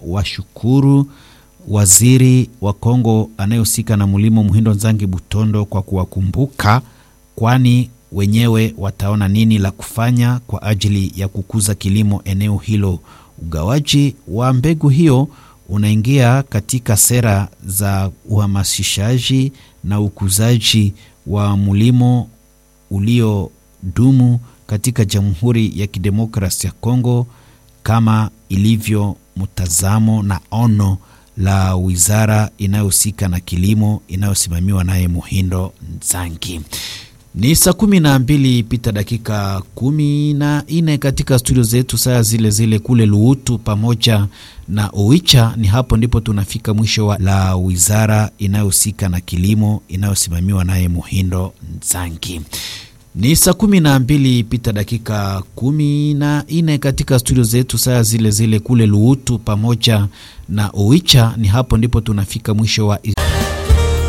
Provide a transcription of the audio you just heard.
washukuru waziri wa Kongo anayehusika na mlimo Muhindo Nzangi Butondo kwa kuwakumbuka, kwani wenyewe wataona nini la kufanya kwa ajili ya kukuza kilimo eneo hilo. Ugawaji wa mbegu hiyo unaingia katika sera za uhamasishaji na ukuzaji wa mlimo uliodumu katika Jamhuri ya Kidemokrasi ya Kongo kama ilivyo mtazamo na ono la wizara inayohusika na kilimo inayosimamiwa naye Muhindo Nzangi. Ni saa kumi na mbili pita dakika kumi na nne katika studio zetu, saa zile zile kule Luutu pamoja na Oicha. Ni hapo ndipo tunafika mwisho wa la wizara inayohusika na kilimo inayosimamiwa naye Muhindo Nzangi. Ni saa kumi na mbili pita dakika kumi na nne katika studio zetu, saa zile zile kule Luutu pamoja na Oicha. Ni hapo ndipo tunafika mwisho wa